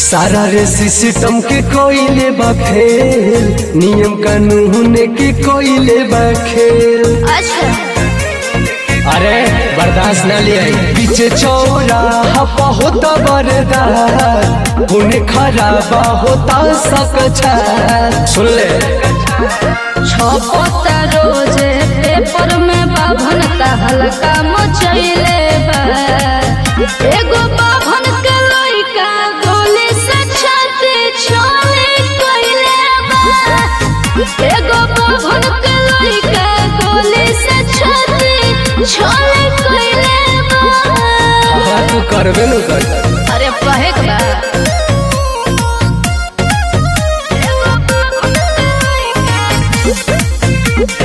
सारा रे सिस्टम के कोइले बा फेल नियम कानून के कोइले बा खेल अच्छा अरे बर्दाश्त न ले आई पीछे चौराहा होता बरदार पुण्य खराबा होता सकछा सुन ले छपता रोजे पेपर में बाभन का हल्का मचैले बा एगो बाभन के लइका गोली से छाती छोले कइले बा एगो बाभन के लइका गोली से छाती छोले कइले बा हाँ तू करबे न कर अरे पहे के बा एगो बाभन के लइका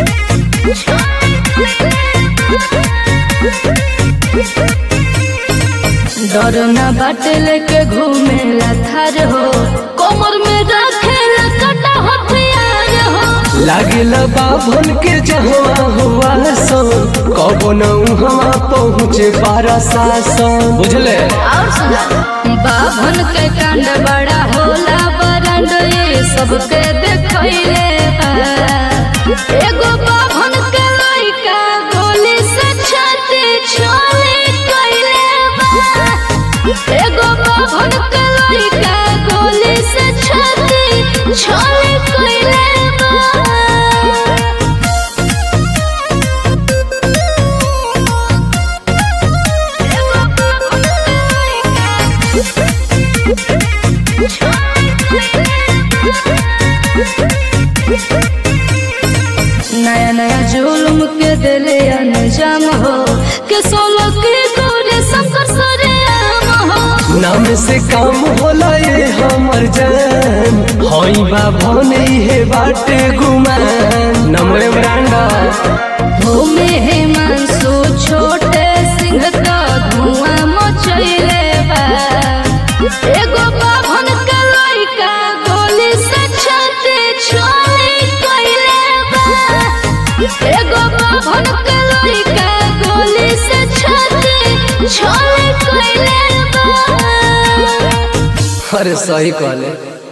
डर न बाटे लेके घूमेला थार हो कमर में रखेला कटा हथियार हो लागेला बाभन के जहवा हुआ सो कबो न उहवा पहुँचे बारा सासन बुझले और सुना बाभन के कांड बड़ा होला बरंड ये सबके देखैले बा एगो बाभन के लइका गोली से छाती छोले कइले बा एगो बाभन के लइका गोली से छाती छोले कइले बा नया नया जुल्म के दिले अनजाम हो के सोलो के गोरे शंकर सरे आम हो नाम से काम होला ये हमर जान हई बाभन हे बाटे गुमान नमरे ब्रांडा भूमि हिमांशु छोटे सिंह का धुआं मचैले बा एगो बाभन के लइका गोली से छाती छोले कइले बा एगो बाभन के लइका गोली से छाती छोले कइले बा अरे सही कहले